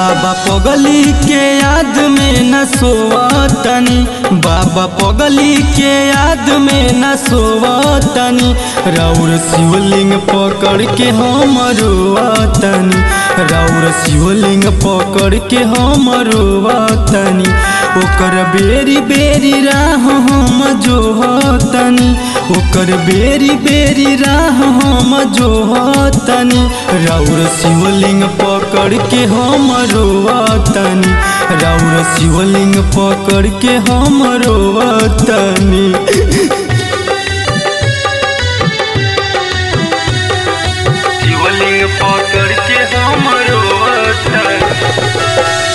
बाबा पगली के याद में न सोवतनी बाबा पगली के याद में न सोवतनी रौर शिवलिंग पकड़ के हम रोवतनी रौर शिवलिंग पकड़ के हम रोवतनी ओकर बेरी बेरी राह हम जोहतनी ओकर बेरी बेरी राह हम जोहतनी रौर शिवलिंग पकड़ के हम रोवतनी रौर शिवलिंग पकड़ के हम रोवतनी शिवलिंग पकड़ के हम रोवतनी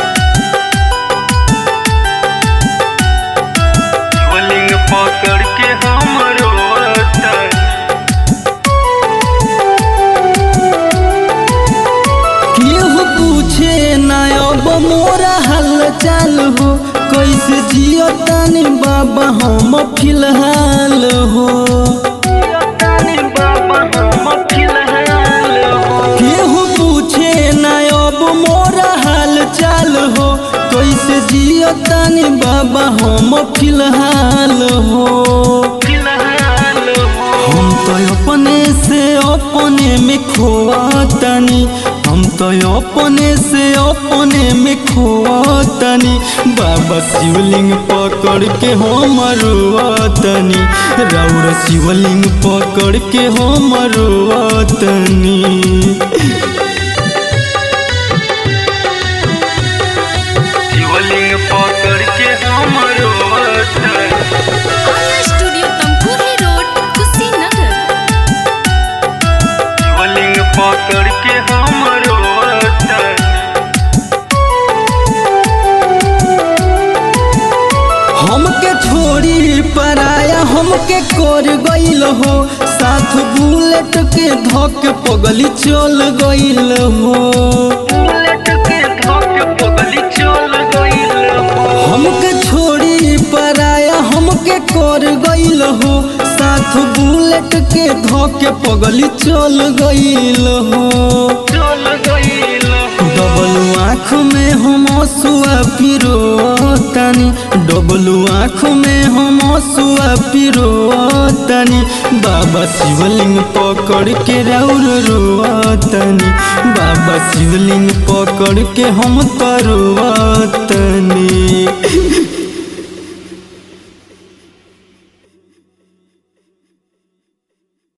शिवलिंग पकड़ के हम रोवतनी केहू पूछे ना अब मोरा हाल चाल हो कैसे जियो तानी बाबा हम फिलहाल हो केहू पूछे ना अब मोरा हाल चाल हो कैसे जियो तानी बाबा हम फिलहाल हो हम तो अपने से अपने में खोतनी हम तो अपने से अपने में खोतनी बाबा शिवलिंग पकड़ के हम रोतनी रौर शिवलिंग पकड़ के हम रोतनी शिवलिंग पकड़ के हम रोतनी आर्या स्टूडियो तमकुही रोड कुशीनगर शिवलिंग पकड़ के हम रोतनी हमके छोड़ी पराया हमके कर गईल हो साथ बुलेट के धक पगली चल गईल हो बुलेट के धक पगली चल गईल हो हमके छोड़ी पराया हमके कर गईल हो साथ बुलेट के धक पगली चल गईल हो चल गईल डबल आँख में हम सुआ पिरो तनी डबल आँख में हम सुआ पिरो तनी बाबा शिवलिंग पकड़ के रौर रोतनी बाबा शिवलिंग पकड़ के हम तरुआतनी